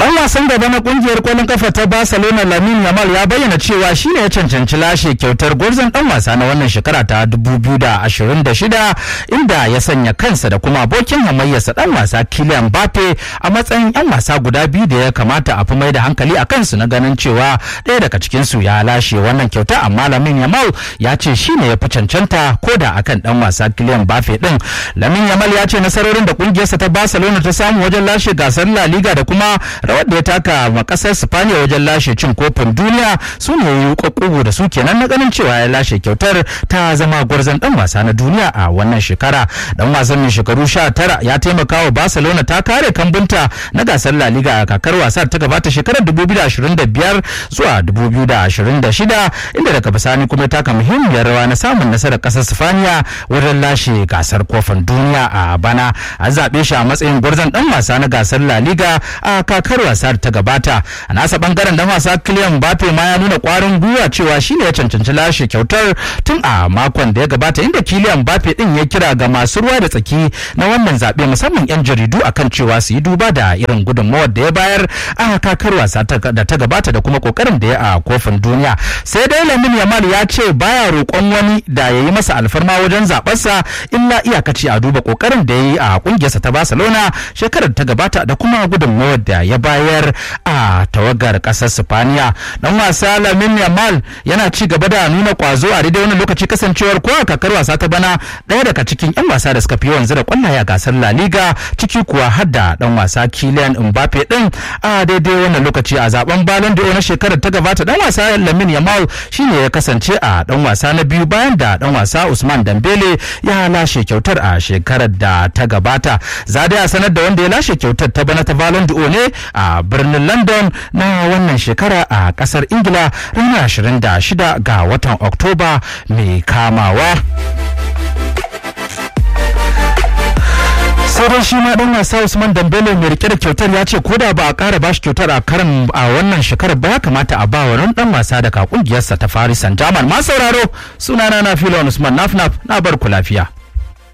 Dan wasan gaba na kungiyar kwallon kafa ta Barcelona Lamine Yamal ya bayyana cewa shine ya cancanci lashe kyautar gwarzon dan wasa na wannan shekara ta 2026 inda ya sanya kansa da kuma abokin hamayyarsa dan wasa Kylian Mbappe a matsayin yan wasa guda biyu da ya kamata a fi mai da hankali a kansu na ganin cewa ɗaya daga cikin su ya lashe wannan kyauta amma Lamine Yamal ya ce shine ya fi cancanta ko da akan dan wasa Kylian Mbappe din Lamine Yamal ya ce nasarorin da kungiyarsa ta Barcelona ta samu wajen lashe gasar La Liga da kuma rawar da ya taka ma kasar Spaniya wajen lashe cin kofin duniya su ne yi kwakwago da su kenan na ganin cewa ya lashe kyautar ta zama gwarzon dan wasa na duniya a wannan shekara dan wasan mai shekaru 19 ya taimaka wa Barcelona ta kare kambunta na gasar La Liga a kakar wasar ta gabata shekarar 2025 zuwa 2026 inda daga bisani kuma taka muhimmiyar rawa na samun nasarar kasar Spaniya wajen lashe gasar kofin duniya a bana an zaɓe shi a matsayin gwarzon dan wasa na gasar La Liga a kakar wasa ta gabata a nasa bangaren dan wasa Kylian Mbappe ma ya nuna kwarin gwiwa cewa shine ya cancanci lashe kyautar tun a makon da ya gabata inda Kylian Mbappe din ya kira ga masu ruwa da tsaki na wannan zaɓe musamman 'yan jaridu akan cewa su yi duba da irin gudunmawar da ya bayar a kakar wasa da ta gabata da kuma kokarin da ya a kofin duniya sai dai Lamine Yamal ya ce baya roƙon wani da ya yi masa alfarma wajen zaɓarsa illa iyakaci a duba kokarin da ya yi a kungiyarsa ta Barcelona shekarar ta gabata da kuma gudunmawar da ya bayar a tawagar ƙasar Spaniya dan wasa Lamine Yamal yana ci gaba da nuna kwazo a daidai wannan lokaci kasancewar ko a kakar wasa ta bana ɗaya daga cikin 'yan wasa da suka fi yawan zira kwallaye a gasar La Liga ciki kuwa har da dan wasa Kylian Mbappe din a daidai wannan lokaci a zaben Ballon d'Or na shekarar ta gabata dan wasa Lamine Yamal shine ya kasance a dan wasa na biyu bayan da dan wasa Usman Dembele ya lashe kyautar a shekarar da ta gabata za a sanar da wanda ya lashe kyautar ta bana ta Ballon d'Or ne a birnin London na wannan shekara a kasar Ingila ranar 26 ga watan Oktoba mai kamawa. sai dai shi ma dan wasa Usman Dembele mai rike da kyautar ya ce ko da ba a kara bashi kyautar a karan a wannan shekarar ba ya kamata a ba wa dan wasa daga kungiyarsa ta Paris Saint-Germain ma sauraro sunana na Filon Usman Nafnaf na bar ku lafiya